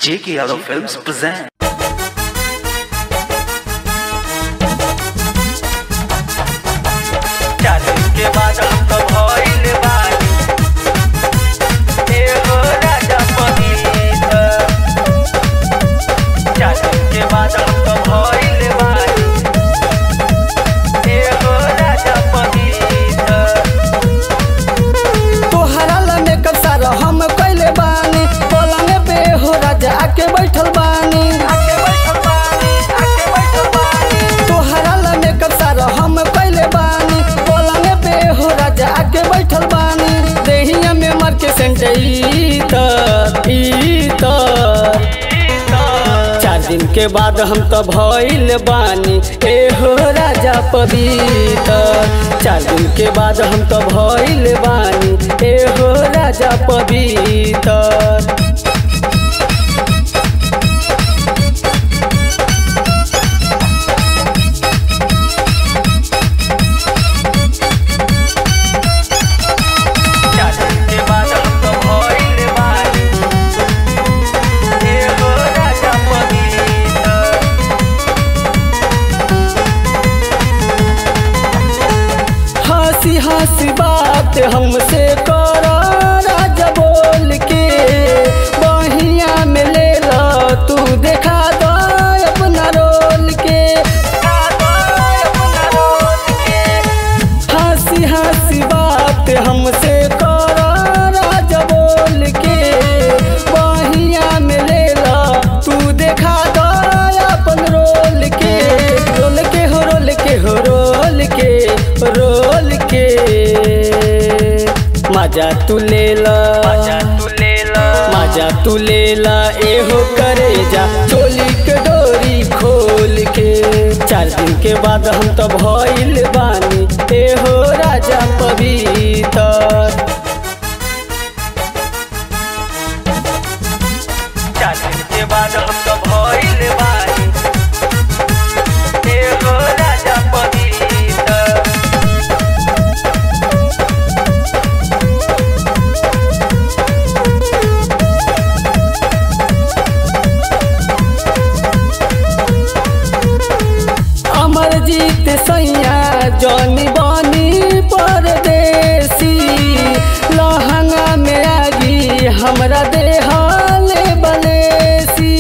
J.K. Yadav Films present. चालीस के बाद हम तो भइल बानी एगो राजा पनीत चालीस के बाद हम तो भइल बानी एगो राजा पनीत तोहरा ला मेकअप सारा हम कइले बानी पलंग पे हो राजा आके बैठल बानी आके बैठल बानी आके बैठल बानी तोहरा ला मेकअप सारा हम कइले बानी पलंग पे हो राजा आके बैठल बानी देहिया में मर के सेंटई त ई त चार दिन के बाद हम तो भइल बानी ए हो राजा पवित्र चार दिन के बाद हम तो भइल बानी ए हो राजा पवित्र चालीस के बाद हम तो भइल बानी एगो राजा पनीत हंसी हंसी बात हमसे करो राजा बोल के बहिया में ले लो तू देखा दो अपना रोल के हंसी हंसी बात हमसे करो राजा बोल के बहिया में ले लो तू देखा दो अपन रोल के रोल के हो रोल के हो रोल के रोल के मजा तू ले ला मजा तू ले ला एहो करे जा चोली के डोरी खोल के चार दिन के बाद हम तो भइल बानी एहो राजा पवित्र चालीस के बाद हम तो भइल बानी एगो राजा पनीत अमरजीत सैया जौनी बनी परदेसी लहंगा में आगी हमरा देहाल बलेसी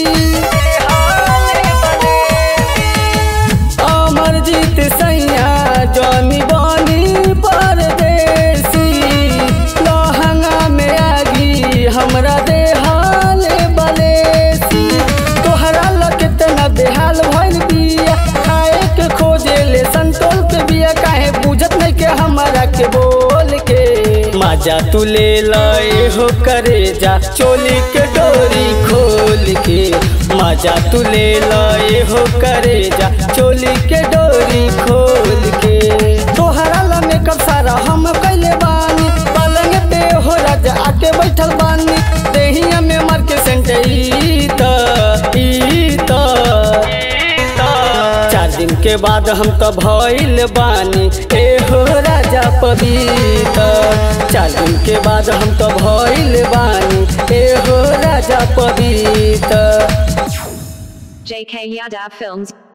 अमरजीत सैया जौनी बनी परदेसी लहंगा में आगी हमरा देहाल बलेसी तोहरा ला कितना बेहाल भइल बिया खाए के खोजे ले संतोल के बिया काहे बुझत नहीं के हमारा के बोल के मजा तू ले लाए हो करे जा चोली के डोरी खोल के मजा तू ले लाए हो करे जा चोली के डोरी खोल के तोहरा ला मेकअप सारा हम कइले बानी पलंग पे हो राजा आके बैठल बानी देहिया में मार के सेंटई त ई त चार दिन के बाद हम तो भइल बानी ए हो राजा पवित्र चार दिन के बाद हम तो भइल बानी ए हो राजा पवित्र JK Yadav Films